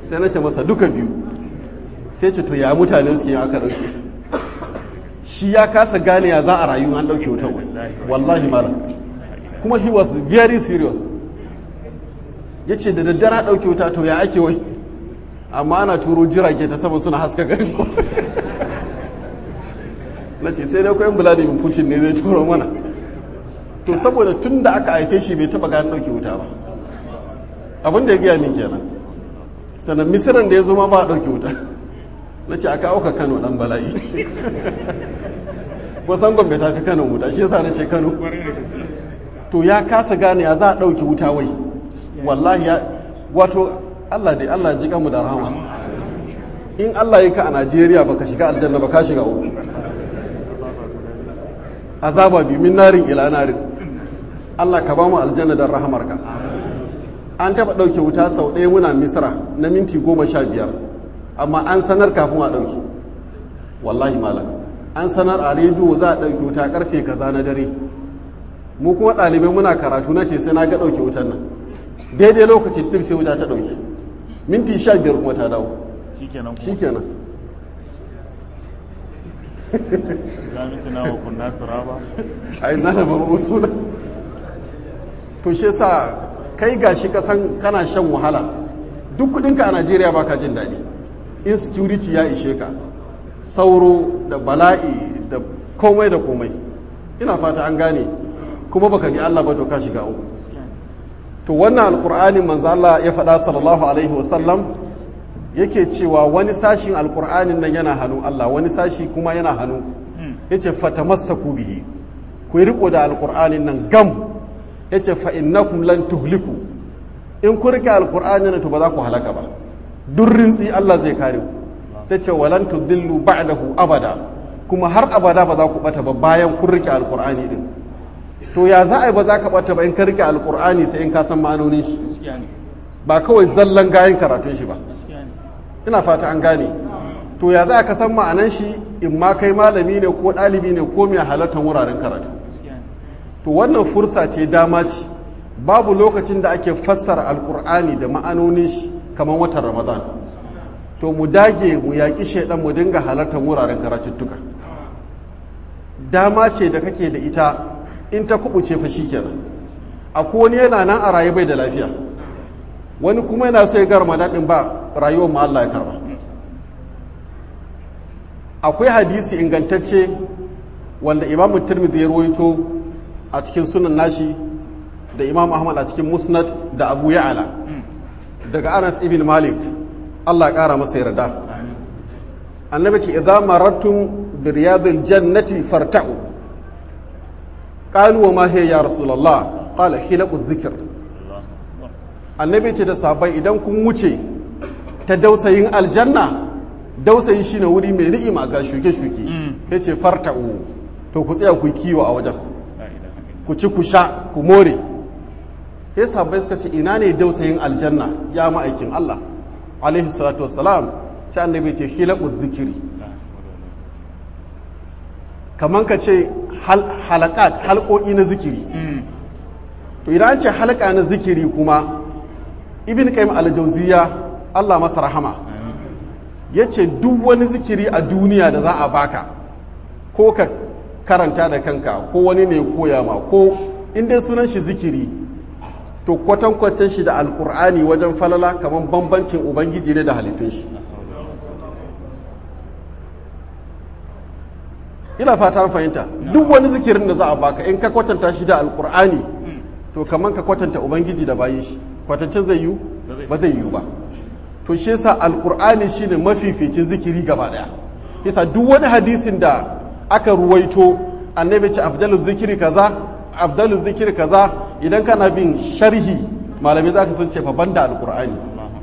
sai na ce masa duka biyu sai ce to ya mutane suke aka ɗauke shi ya kasa gane ya za a rayu an ɗauke wutan wallahi malam kuma he was very serious ya ce da daddara ɗauke wuta to ya ake wai amma ana turo jirage ta sama suna haska gari na ce sai dai kwayan vladimir putin ne zai turo mana to saboda tun da aka haife shi bai taba gani ɗauke wuta ba abin da ya gaya min kenan sannan misiran da ya zo ma ba a ɗauke wuta na ce a kawo ka kano ɗan bala'i ko sangon bai tafi kano wuta shi yasa na ce kano to ya kasa gane ya za a ɗauke wuta wai wallahi ya wato Allah dai Allah ji mu da rahama in Allah yi ka a Najeriya baka shiga aljanna ba ka shiga uku azaba bi min narin ila narin Allah ka ba mu aljanna da rahamarka an taba ɗauke wuta sau ɗaya muna misra na minti goma sha biyar amma an sanar kafin a ɗauke wallahi malam an sanar a rediyo za a ɗauke wuta karfe kaza na dare mu kuma ɗalibai muna karatu na ce sai na ga ɗauke wutan nan daidai lokacin ɗin sai wuta ta ɗauke minti sha biyar kuma ta dawo shi kenan ai na da babu usula to shi sa kai gashi kasan kana shan wahala duk kudinka a najeriya baka jin daɗi insecurity ya ishe ka sauro da bala'i da komai da komai ina fata an gane kuma baka bi Allah ba to ka shiga uku to wannan alkur'ani manzo Allah ya faɗa sallallahu alaihi wasallam yake cewa wani sashin alkur'anin nan yana hannu Allah wani sashi kuma yana hannu yace fatamassaku bihi ku yi riko da alkur'anin nan gam yace fa innakum lan tuhliku in ku rike alkur'anin nan to ba za ku halaka ba durrin tsi Allah zai kare ku sai ce walan tudillu ba'dahu abada kuma har abada ba za ku bata ba bayan kun rike alkur'ani din to ya za a yi ba za ka bata ba in ka rike alkur'ani sai in ka san ma'anonin shi ba kawai zallan gayan karatun shi ba ina fata an gane to ya za ka san ma'anan shi in ma kai malami ne ko ɗalibi ne ko mai halartar wuraren karatu to wannan fursa ce dama ce babu lokacin da ake fassara alkur'ani da ma'anonin shi kamar watan ramadan to mu dage mu yaƙi shaidan mu dinga halartar wuraren karatuttuka dama ce da kake da ita in ta kubuce fa kenan akwai wani yana nan a raye bai da lafiya wani kuma yana so ya ga ramadan din ba rayuwar mu Allah ya karba akwai hadisi ingantacce wanda imamu tirmidhi ya rawaito a cikin sunan nashi da imam ahmad a cikin musnad da abu ya'ala daga anas ibn malik Allah ya kara masa yarda annabi ce idza marattum bi riyadil jannati farta'u qalu wa ma hiya ya rasulullah qala hilaqu dhikr annabi ce da sahabbai idan kun wuce ta dausayin aljanna dausayi shine wuri mai ni'ima ga shuke-shuke yace farta'u to ku tsaya ku kiwo a wajen ku ci ku sha ku more sai sahabbai suka ce ina ne dausayin aljanna ya ma'aikin Allah alaihi salatu wassalam sai annabi ce hilaqu dhikri kaman ka ce halakat halƙoƙi na zikiri to idan an ce halka na zikiri kuma ibn qayyim al-jawziya Allah masa rahama yace duk wani zikiri a duniya da za a baka ko ka karanta da kanka ko wani ne koya ma ko inda sunan shi zikiri to kwatankwacin shi da alkur'ani wajen falala kamar bambancin ubangiji ne da halittun shi ina fata fahimta duk wani zikirin da za a baka in ka kwatanta shi da alkur'ani to kamar ka kwatanta ubangiji da bayi shi kwatancin zai yiwu ba zai yiwu ba to shi yasa alkur'ani shine mafificin zikiri gaba daya yasa duk wani hadisin da aka ruwaito annabi ce afdalu zikiri kaza afdalu zikiri kaza idan kana bin sharhi malamai zaka sun ce fa banda alkur'ani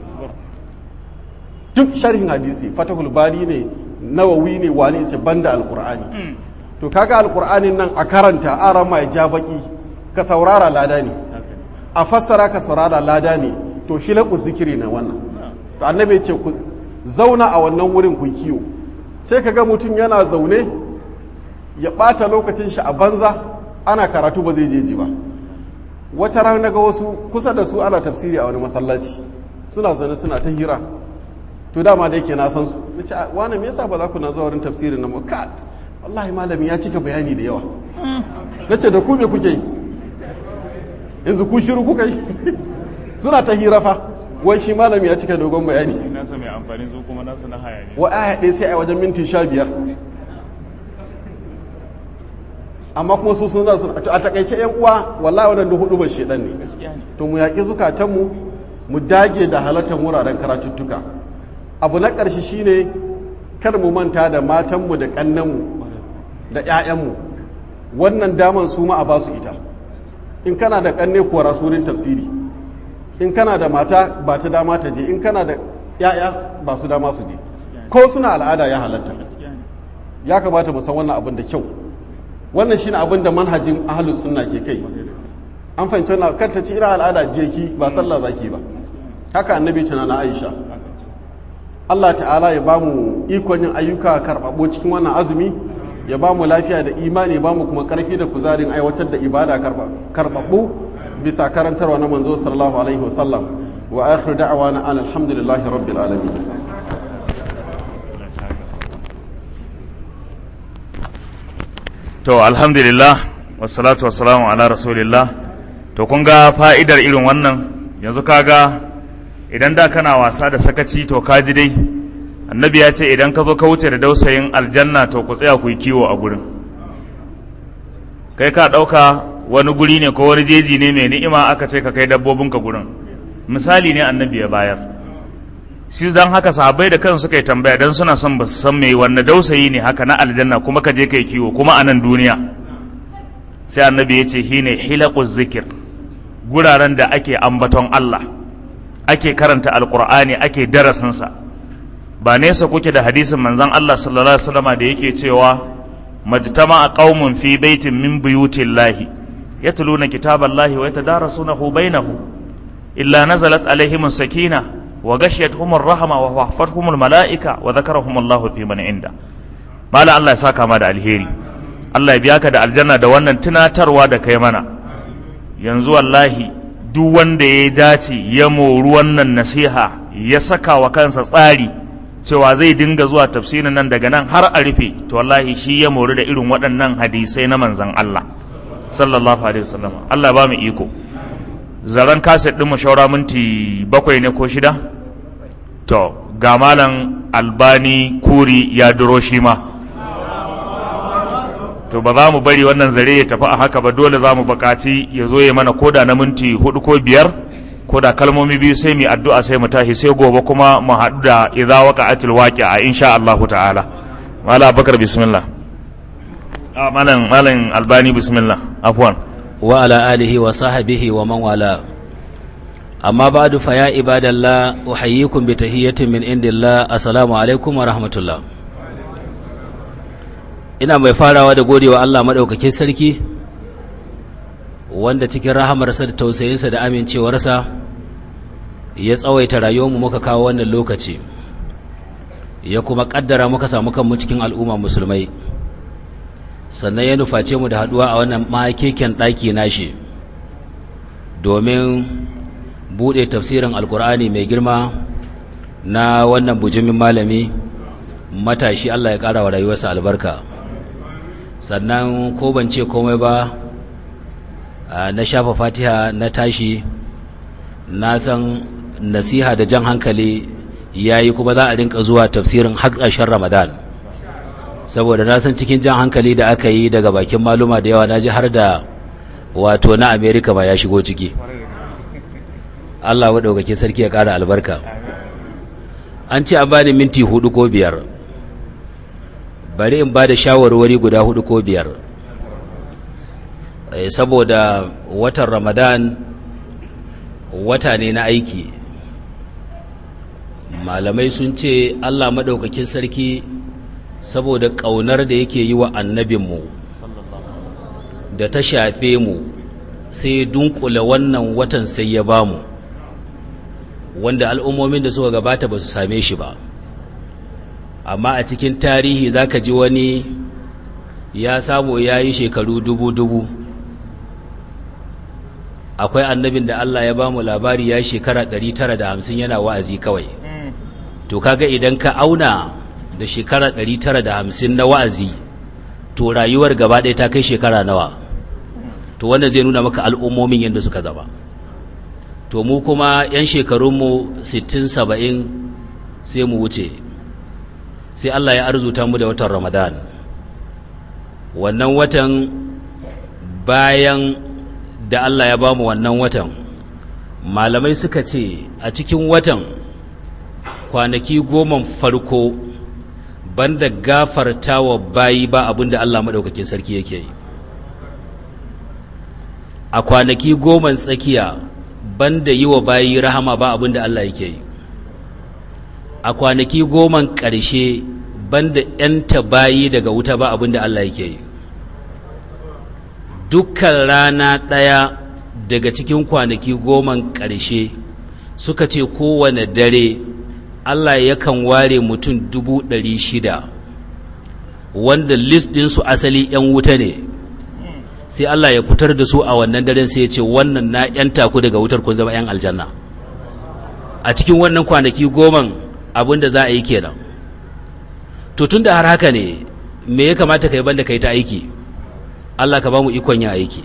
duk sharhin hadisi fatahul bari ne nawawi ne wani ce banda alkur'ani to kaga alkur'anin nan a karanta aran mai ja baki ka saurara lada ne a fassara ka saurara lada ne to hilaku zikiri na wannan to annabi ce ku zauna a wannan wurin ku kiyo sai kaga mutum yana zaune ya bata lokacin shi a banza ana karatu ba zai je ji ba wata rana ga wasu kusa da su ana tafsiri a wani masallaci suna zaune suna ta hira to dama da yake na san su na ce wani me yasa ba za ku na zuwa wurin tafsirin nan ba ka wallahi malami ya cika bayani da yawa na ce da ku me kuke yi yanzu ku shiru kuka yi suna ta hira fa wai shi malami ya cika dogon bayani nasa mai amfani su kuma nasu na haya ne wa aya ɗaya sai a wajen minti sha biyar amma kuma su sun zasu a takaice yan uwa wallahi wannan duk hudu ba shedan ne gaskiya ne to mu yaƙi zukatanmu mu dage da halartar wuraren karatuttuka abu na ƙarshe shine kar mu manta da matanmu da ƙannenmu da 'ya'yanmu wannan daman su ma a ba su ita in kana da ƙanne kuwa rasurin tafsiri in kana da mata ba ta dama ta je in kana da 'ya'ya ba su dama su je ko suna al'ada ya halatta gaskiya ne ya kamata mu san wannan abin da kyau wannan shine abin da manhajin ahlus sunna ke kai an fahimci wannan kar ta ci ira al'ada je ki ba sallah zaki ba haka annabi tana na Aisha Allah ta'ala ya bamu ikon yin ayyuka karɓaɓɓo cikin wannan azumi ya bamu lafiya da imani ya bamu kuma ƙarfi da kuzarin aiwatar da ibada karɓaɓɓu bisa karantarwa na manzo sallallahu alaihi wasallam wa akhiru da'wana an alhamdulillahi rabbil alamin Allah ya saka. to alhamdulillah wassalatu wassalamu ala rasulillah to kun ga fa'idar irin wannan yanzu kaga idan da kana wasa da sakaci to ka ji dai annabi ya ce idan ka zo ka wuce da dausayin aljanna to ku tsaya ku yi kiwo a gurin kai ka ɗauka wani guri ne ko wani jeji ne mai ni'ima aka ce ka kai dabbobinka gurin misali ne annabi ya bayar shi dan haka sahabbai da kansu suka yi tambaya dan suna son ba su san me wanne dausayi ne haka na aljanna kuma ka je kai kiwo kuma a nan duniya sai annabi ya ce shine hilaquz zikir guraren da ake ambaton Allah ake karanta alqur'ani ake darasin sa ba nesa kuke da hadisin manzon Allah sallallahu alaihi wasallam da yake cewa majtama'a qaumun fi baitin min buyutillahi yatluna kitaballahi wa yatadarasunahu bainahum illa nazalat alaihimus sakinah وغشيتهم الرحمة وحفتهم الملائكة وذكرهم الله في من عنده مالا الله يساك ما da alheri Allah ya biya ka da aljanna da wannan tunatarwa da kai mana yanzu wallahi duk wanda ya dace ya moru wannan nasiha ya saka wa kansa tsari cewa zai dinga zuwa tafsirin nan daga nan har a rufe to wallahi shi ya mori da irin waɗannan hadisai na manzon Allah sallallahu alaihi wasallam Allah ba mu iko zaren kaset ɗin mu shaura minti bakwai ne ko shida to ga malam albani kuri ya duro shi ma to ba za mu bari wannan zare ya tafi a haka ba dole za mu buƙaci ya zo ya mana koda na minti hudu ko biyar koda kalmomi biyu sai mu addu'a sai mu tashi sai gobe kuma mu haɗu da idza waqa'atil waqi'a insha Allah ta'ala malam abubakar bismillah ah malam malam albani bismillah afwan وعلى آله وصحبه ومن والاه أما بعد فيا عباد الله أحييكم بتحية من عند الله السلام عليكم ورحمة الله ina mai farawa da gode wa Allah maɗaukakin sarki wanda cikin rahamarsa da tausayinsa da amincewarsa ya tsawaita rayuwarmu muka kawo wannan lokaci ya kuma ƙaddara muka samu kanmu cikin al'umma musulmai sannan ya nuface mu da haduwa a wannan makeken ɗaki nashi domin buɗe tafsirin alkur'ani mai girma na wannan bujumin malami matashi Allah ya ƙara wa rayuwarsa albarka sannan ko ban ce komai ba na shafa fatiha na tashi na san nasiha da jan hankali yayi kuma za a rinka zuwa tafsirin har ƙarshen ramadan saboda na san cikin jan hankali da aka yi daga bakin maluma da yawa na ji har da wato na amerika ba ya shigo ciki allah waɗaukake sarki ya ƙara albarka an ce an bani minti hudu ko biyar bari in ba da shawarwari guda hudu ko biyar saboda watan ramadan wata ne na aiki malamai sun ce allah maɗaukakin sarki saboda ƙaunar da yake yi wa annabinmu da ta shafe mu sai dunkula wannan watan sai ya bamu wanda al'ummomin da suka gabata ba su same shi ba amma a cikin tarihi zaka ji wani ya samu ya yi shekaru dubu-dubu akwai annabin da Allah ya bamu labari ya shekara 950 yana wa'azi kawai to kaga idan ka auna da shekara 950 na wa'azi to rayuwar gaba ɗaya ta kai shekara nawa to wanda zai nuna maka al'ummomin yadda suka zaba to mu kuma 'yan shekarunmu 60-70 sai mu wuce sai Allah ya arzuta mu da watan ramadan wannan watan bayan da Allah ya ba mu wannan watan malamai suka ce a cikin watan kwanaki goma farko banda gafarta wa bayi ba abinda Allah maɗaukakin sarki yake yi a kwanaki goma tsakiya banda yi wa bayi rahama ba abinda Allah yake yi a kwanaki goma ƙarshe banda ‘yanta bayi daga wuta ba abinda Allah yake yi dukkan rana ɗaya daga cikin kwanaki goma ƙarshe suka ce kowane dare Allah yakan ware mutum dubu ɗari shida wanda list ɗinsu asali ‘yan wuta ne sai Allah ya fitar da su a wannan daren sai ya ce wannan na ‘yan taku daga wutar kun zama ‘yan aljanna a cikin wannan kwanaki goman abin da za a yi kenan to tun da har haka ne me ya kamata ka yi banda ka yi ta aiki Allah ka ba mu ikon yin aiki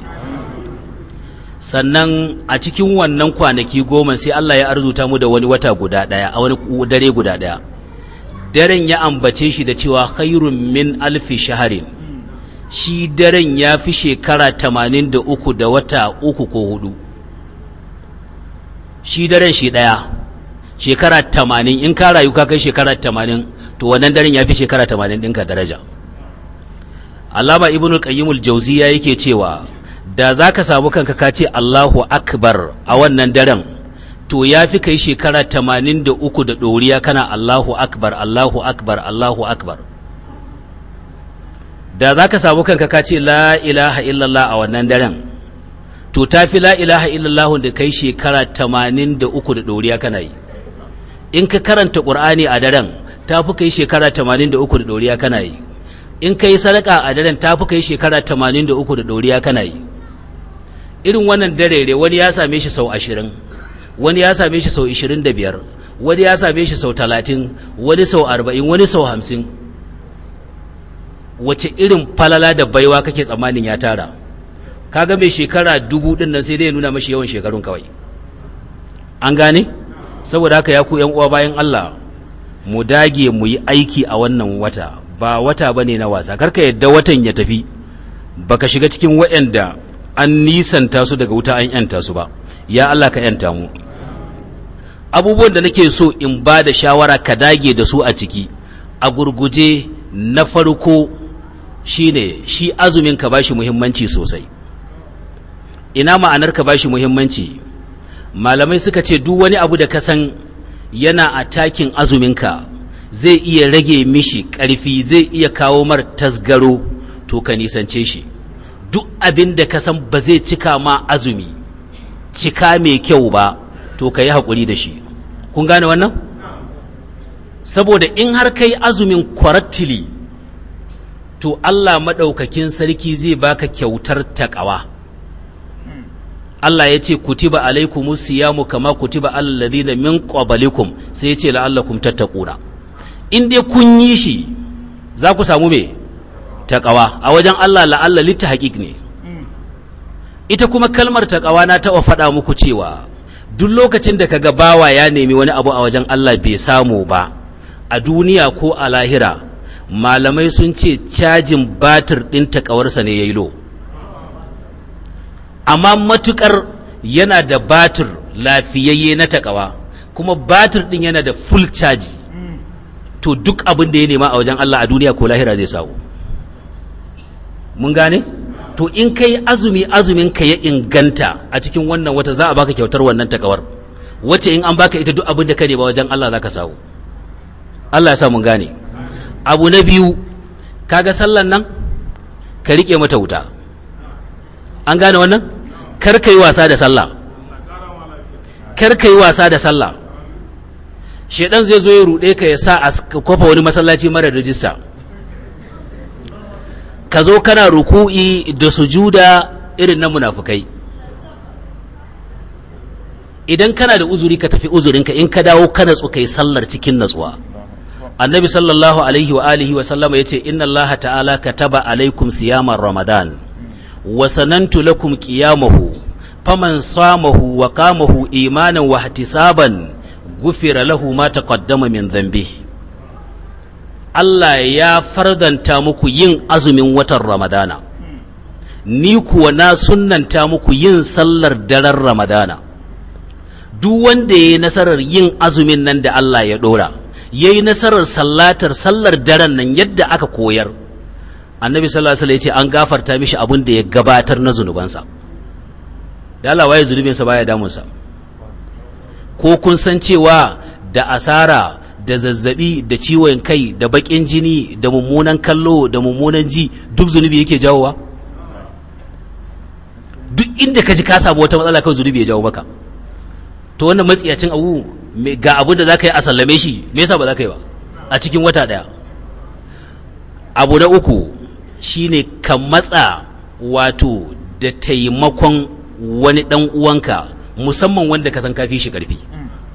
sannan a cikin wannan kwanaki goma sai Allah ya arzuta mu da wani wata guda ɗaya a wani dare guda ɗaya daren ya ambace shi da cewa khairun min alfi shaharin shi daren ya fi shekara tamanin da uku da wata uku ko hudu shi daren shi ɗaya shekara tamanin in ka rayu ka kai shekara tamanin to wannan daren ya fi shekara tamanin ɗinka daraja Allama Ibn Qayyimul Jauziya yake cewa da za ka samu kanka ka ce Allahu Akbar a wannan daren to ya fi kai shekara tamanin da uku da ɗoriya kana Allahu Akbar Allahu Akbar Allahu Akbar da za ka samu kanka ka ce la ilaha illallah a wannan daren to ta fi la ilaha illallah da kai shekara tamanin da uku da ɗoriya kana yi in ka karanta ƙur'ani a daren ta fi kai shekara tamanin da uku da ɗoriya kana yi in ka yi sadaka a daren ta fi kai shekara tamanin da uku da ɗoriya kana yi irin wannan darere wani ya same shi sau ashirin wani ya same shi sau ishirin da biyar wani ya same shi sau talatin wani sau arba'in wani sau hamsin wace irin falala da baiwa kake tsammanin ya tara kaga mai shekara dubu ɗin nan sai dai ya nuna mashi yawan shekarun kawai an gane saboda haka ya ku yan uwa bayan Allah mu dage mu yi aiki a wannan wata ba wata bane na wasa karka yadda watan ya tafi baka shiga cikin waɗanda an nisanta su daga wuta an yanta su ba ya Allah ka yanta mu abubuwan da nake so in ba da shawara ka dage da su a ciki a gurguje na farko shine shi azumin ka bashi muhimmanci sosai ina ma'anar ka bashi muhimmanci malamai suka ce duk wani abu da ka san yana a takin azuminka zai iya rage mishi ƙarfi zai iya kawo mar tasgaro to ka nisance shi duk abin da ka san ba zai cika ma azumi cika mai kyau ba to ka yi haƙuri da shi kun gane wannan saboda in har kai azumin kwarattili to Allah maɗaukakin sarki zai baka kyautar taƙawa Allah ya ce kutiba alaikumus siyamu kama kutiba alal ladina min qablikum sai ya ce la'allakum tattaquna in dai kun yi shi za ku samu me taqawa a wajen Allah la'alla litta haqiq ne ita kuma kalmar taqawa na taɓa faɗa muku cewa duk lokacin da kaga bawa ya nemi wani abu a wajen Allah bai samu ba a duniya ko a lahira malamai sun ce cajin batir ɗin takawarsa ne ya yi lo amma matukar yana da batir lafiyayye na takawa kuma batir ɗin yana da full caji to duk abin da ya nema a wajen Allah a duniya ko lahira zai samu mun gane to in kai azumi azumin ka ya inganta a cikin wannan wata za a baka kyautar wannan takawar wacce in an baka ita duk abin da ka nema wajen Allah za ka samu Allah ya sa mun gane abu na biyu kaga sallan nan ka rike mata wuta an gane wannan kar ka yi wasa da sallah kar ka yi wasa da sallah shedan zai zo ya rude ka ya sa a kwafa wani masallaci mara rijista ka zo kana ruku'i da sujuda irin na munafukai idan kana da uzuri ka tafi uzurinka in ka dawo ka natsu kai sallar cikin natsuwa annabi sallallahu alaihi wa alihi wa sallama yace inna allaha ta'ala kataba alaikum siyamar ramadan wa sanantu lakum qiyamahu faman samahu wa qamahu imanan wa ihtisaban gufira lahu ma taqaddama min dhanbihi Allah ya fardanta muku yin azumin watan Ramadana, ni kuwa na sunnanta muku yin sallar daren Ramadana. Duk wanda ya yi nasarar yin azumin nan da Allah ya ɗora, ya yi nasarar sallatar sallar daren nan yadda aka koyar. Annabi sallallahu Alaihi ya ce an gafarta mishi abin da ya gabatar na zunubansa. Da Allah waye zunubinsa baya damunsa. Ko kun san cewa da asara da zazzabi da ciwon kai da bakin jini da mummunan kallo da mummunan ji duk zunubi yake jawowa duk inda ka ji ka samu wata matsala kawai zunubi ya jawo maka to wannan matsiyacin abu ga abin da za ka yi a sallame shi me yasa ba za ka yi ba a cikin wata daya abu na uku shine ka matsa wato da taimakon wani dan uwanka musamman wanda ka san kafi shi karfi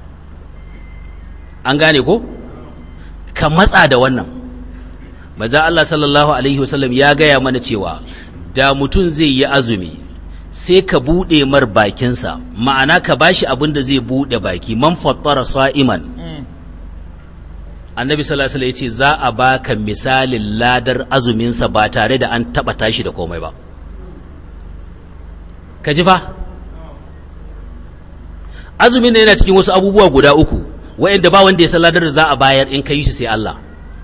an gane ko ka matsa da wannan maza Allah sallallahu alaihi wasallam ya gaya mana cewa da mutum zai yi azumi sai ka buɗe mar bakinsa ma'ana ka bashi abin da zai buɗe baki man fattara sa'iman annabi sallallahu alaihi wasallam ya ce za a baka misalin ladar azuminsa ba tare da an taɓa tashi da komai ba ka ji fa azumin ne yana cikin wasu abubuwa guda uku wa'anda ba wanda ya san ladar da za a bayar in ka yi shi sai Allah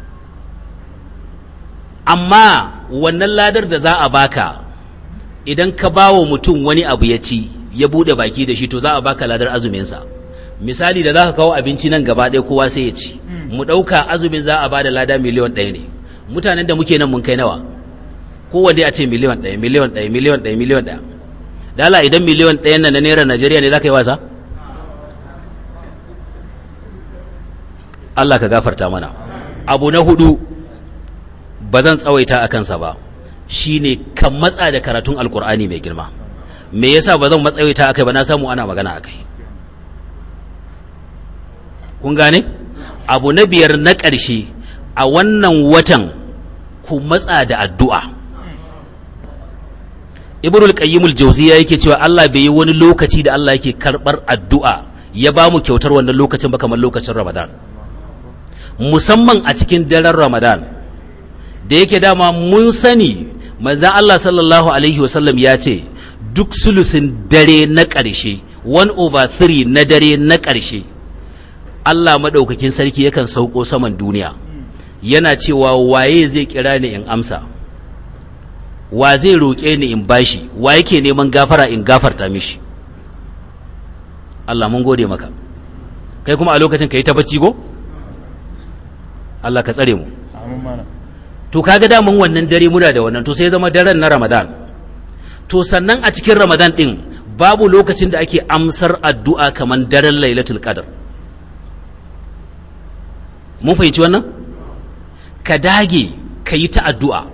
amma wannan ladar da za a baka idan ka ba wa mutum wani abu ya ci ya bude baki da shi to za a baka ladar azuminsa misali da za ka kawo abinci nan gaba ɗaya kowa sai ya ci mu ɗauka azumin za a ba da lada miliyon ɗaya ne mutanen da muke nan mun kai nawa kowanne a ce miliyon ɗaya miliyon ɗaya miliyon ɗaya miliyon ɗaya dala idan miliyon ɗaya na naira najeriya ne za ka yi wasa Allah ka gafarta mana abu na hudu ba zan tsawaita a kansa ba shine kan matsa da karatun alkur'ani mai girma me yasa ba zan matsawaita akai ba na samu ana magana akai kun gane abu na biyar na ƙarshe a wannan watan ku matsa da addu'a ibnul qayyimul jawziya yake cewa Allah bai yi wani lokaci da Allah yake karbar addu'a ya ba mu kyautar wannan lokacin ba kamar lokacin Ramadan musamman a cikin daren Ramadan da yake dama mun sani manzan Allah sallallahu Alaihi wasallam ya ce duk sulusin dare na ƙarshe 1 over 3 na dare na ƙarshe Allah maɗaukakin sarki yakan sauko saman duniya yana cewa waye zai kira ni in amsa wa zai roƙe ni in bashi wa yake neman gafara in gafarta mishi Allah mun gode maka kai kuma a lokacin ka yi ta bacci go? Allah ka tsare mu to kaga daman wannan dare muna da wannan to sai zama daren na Ramadan to sannan a cikin Ramadan din babu lokacin da ake amsar addu'a kaman daren Lailatul Qadr mun fahimci wannan ka dage ka yi ta addu'a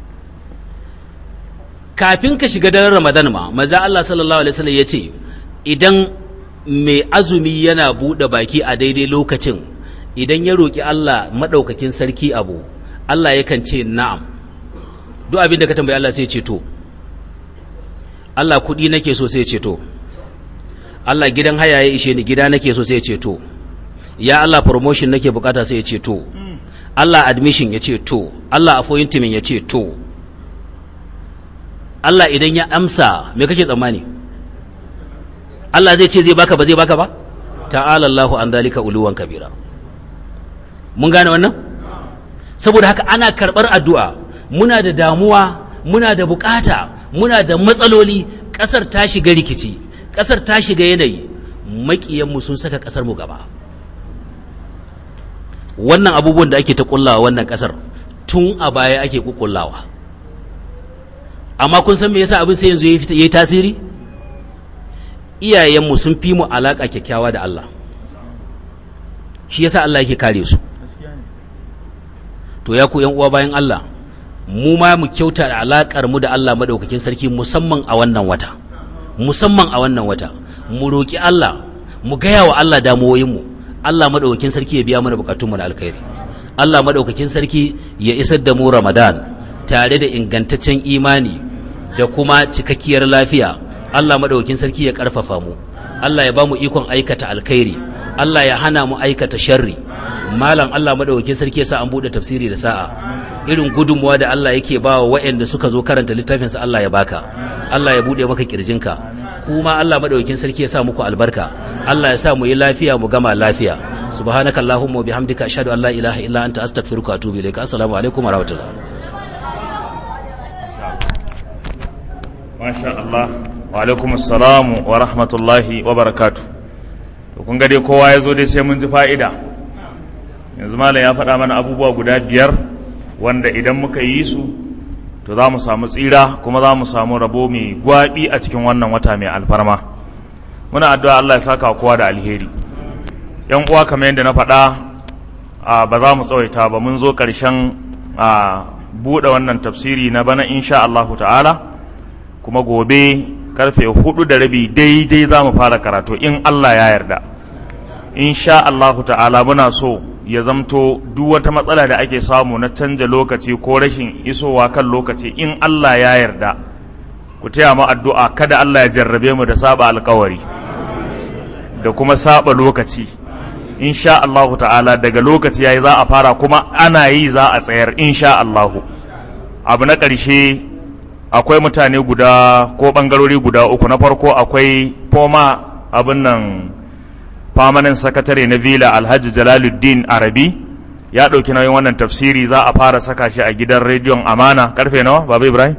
kafin ka shiga daren Ramadan ma maza Allah sallallahu alaihi wasallam yace idan mai azumi yana bude baki a daidai lokacin idan ya roki Allah madaukakin sarki abu Allah yakan ce na'am duk abin da ka tambayi Allah sai ya ce to Allah kuɗi nake so sai ya ce to Allah gidan haya ya ishe ni gida nake so sai ya ce to ya Allah promotion nake bukata sai ya ce to Allah admission ya ce to Allah appointment ya ce to Allah idan ya amsa me kake tsammani Allah zai ce zai baka ba zai baka ba ta'ala Allahu an dalika uluwan kabira mun gane wannan saboda haka ana karɓar addu'a muna da damuwa muna da bukata muna da matsaloli ƙasar ta shiga rikici ƙasar ta shiga yanayi maƙiyanmu sun saka ƙasar mu gaba wannan abubuwan da ake ta ƙullawa wannan ƙasar tun a baya ake ƙuƙullawa amma kun san me yasa abin sai yanzu ya yi tasiri iyayenmu sun fi mu alaƙa kyakkyawa da Allah shi yasa Allah yake kare su to ya ku yan uwa bayan Allah mu ma mu kyauta da alakar mu da Allah madaukakin sarki musamman a wannan wata musamman a wannan wata mu roki Allah mu gaya wa Allah damuwoyinmu Allah madaukakin sarki ya biya mana bukatunmu na alkhairi Allah madaukakin sarki ya isar da mu Ramadan tare da ingantaccen imani da kuma cikakkiyar lafiya Allah madaukakin sarki ya karfafa mu Allah ya ba mu ikon aikata alkhairi Allah ya hana mu aikata sharri malam Allah madaukakin sarki ya sa an bude tafsiri da sa'a irin gudunmuwa da Allah yake ba wa waɗanda suka zo karanta littafinsa Allah ya baka Allah ya bude maka kirjinka kuma Allah madaukakin sarki ya sa muku albarka Allah ya sa mu yi lafiya mu gama lafiya subhanaka allahumma wa bihamdika ashhadu an la ilaha illa anta astaghfiruka wa atubu ilaik assalamu alaikum wa rahmatullah Masha Allah wa alaikum assalamu wa rahmatullahi wa barakatu to kun ga dai kowa ya zo dai sai mun ji fa'ida yanzu malam ya faɗa mana abubuwa guda biyar wanda idan muka yi su to za mu samu tsira kuma za mu samu rabo mai gwaɓi a cikin wannan wata mai alfarma muna addu'a Allah ya saka kowa da alheri yan uwa kamar yadda na faɗa a ba za mu tsawaita ba mun zo ƙarshen a buɗe wannan tafsiri na bana insha Allahu ta'ala kuma gobe karfe hudu da rabi daidai za mu fara karatu in Allah ya yarda insha Allahu ta'ala muna so ya zamto duk wata matsala da ake samu na canja lokaci ko rashin isowa kan lokaci in Allah ya yarda ku taya mu addu'a kada Allah ya jarrabe mu da saba alkawari da kuma saba lokaci insha Allahu ta'ala daga lokaci yayi za a fara kuma ana yi za a tsayar insha Allahu abu na ƙarshe akwai mutane guda ko ɓangarori guda uku na farko akwai foma abin nan famanin sakatare na vila alhaji jalaluddin arabi ya ɗauki nauyin wannan tafsiri za a fara saka shi a gidan rediyon amana karfe nawa baba ibrahim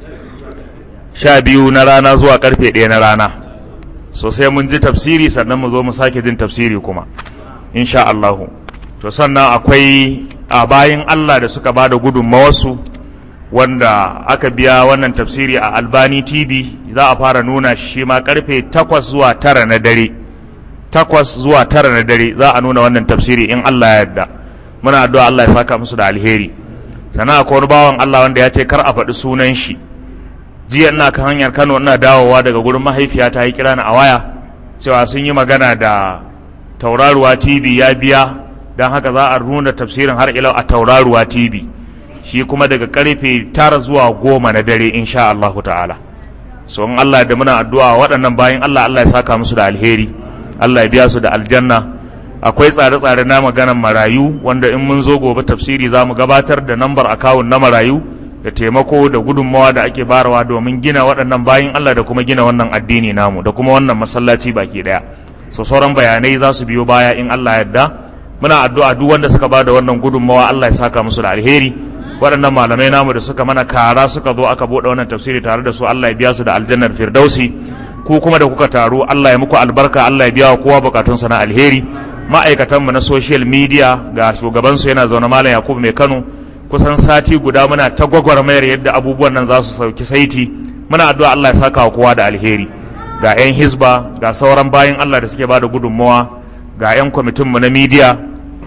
sha biyu na rana zuwa karfe ɗaya na rana so sai mun ji tafsiri sannan mu zo mu sake jin tafsiri kuma insha Allahu to sannan akwai a bayan Allah da suka bada gudunmawarsu wanda aka biya wannan tafsiri a albani tv za a fara nuna shi ma karfe takwas zuwa tara na dare takwas zuwa tara na dare za a nuna wannan tafsiri in Allah ya yarda muna addu'a Allah ya saka musu da alheri sannan akwai wani bawan Allah wanda ya ce kar a faɗi sunan shi jiya ina kan hanyar Kano ina dawowa daga gurin mahaifiya ta yi kira na a waya cewa sun yi magana da tauraruwa TV ya biya don haka za a nuna tafsirin har ilau a tauraruwa TV shi kuma daga karfe tara zuwa goma na dare insha Allahu ta'ala so in Allah da muna addu'a waɗannan bayan Allah Allah ya saka musu da alheri Allah ya biya su da aljanna akwai tsare-tsare na maganan marayu wanda in mun zo gobe tafsiri za mu gabatar da nambar akawun na marayu da taimako da gudunmawa da ake barawa domin gina waɗannan bayan Allah da kuma gina wannan addini namu da kuma wannan masallaci baki ɗaya so sauran bayanai za su biyo baya in Allah yarda muna addu'a duk wanda suka ba da wannan gudunmawa Allah ya saka musu da alheri waɗannan malamai namu da suka mana kara suka zo aka buɗe wannan tafsiri tare da su Allah ya biya su da aljannar firdausi ku kuma da kuka taru Allah ya muku albarka Allah ya biya wa kowa bukatunsa na alheri ma'aikatanmu na social media ga shugabansu yana zaune malam Yakubu mai Kano kusan sati guda muna ta gwagwarmayar yadda abubuwan nan za su sauki saiti muna addu'a Allah ya saka wa kowa da alheri ga 'yan hisba ga sauran bayan Allah da suke ba da gudunmawa ga 'yan kwamitinmu na media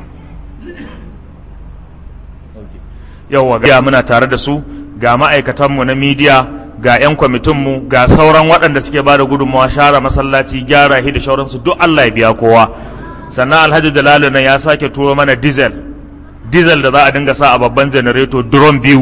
yauwa ga muna tare da su ga ma'aikatanmu na media ga 'yan kwamitinmu ga sauran waɗanda suke ba da gudunmawa share masallaci gyara hi da shauransu duk Allah ya biya kowa sannan alhaji dalalu nan ya sake turo mana diesel diesel da za a dinga sa a babban janareto drum biyu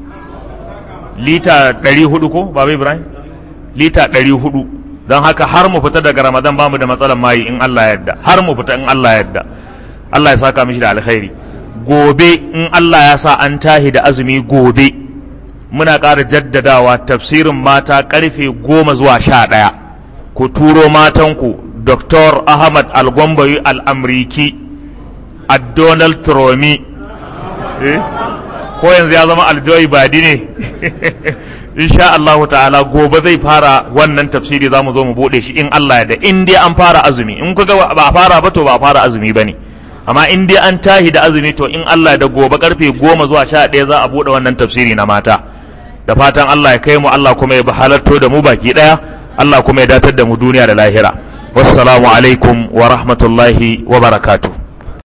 lita 400 ko baba ibrahim lita 400 don haka har mu fita daga ramadan bamu da matsalar mayi in Allah yadda har mu fita in Allah yadda Allah ya saka mishi da alkhairi gobe in Allah ya sa an tahi da azumi gobe muna ƙara jaddadawa tafsirin mata ƙarfe goma zuwa sha ɗaya ku turo matanku Dr. Ahmad Algombayi Al'amriki a Donald Tromi eh? ko yanzu ya zama aljoyi badi ne insha Allah ta'ala gobe zai fara wannan tafsiri za mu zo mu buɗe shi in Allah ya da in dai an fara azumi in kuga ba a fara ba to ba a fara azumi ba ne amma in dai an tahi da azumi to in Allah da gobe karfe goma zuwa sha ɗaya za a buɗe wannan tafsiri na mata da fatan Allah ya kai mu Allah kuma ya halarto da mu baki ɗaya Allah kuma ya datar da mu duniya da lahira wassalamu alaikum wa rahmatullahi wa barakatuh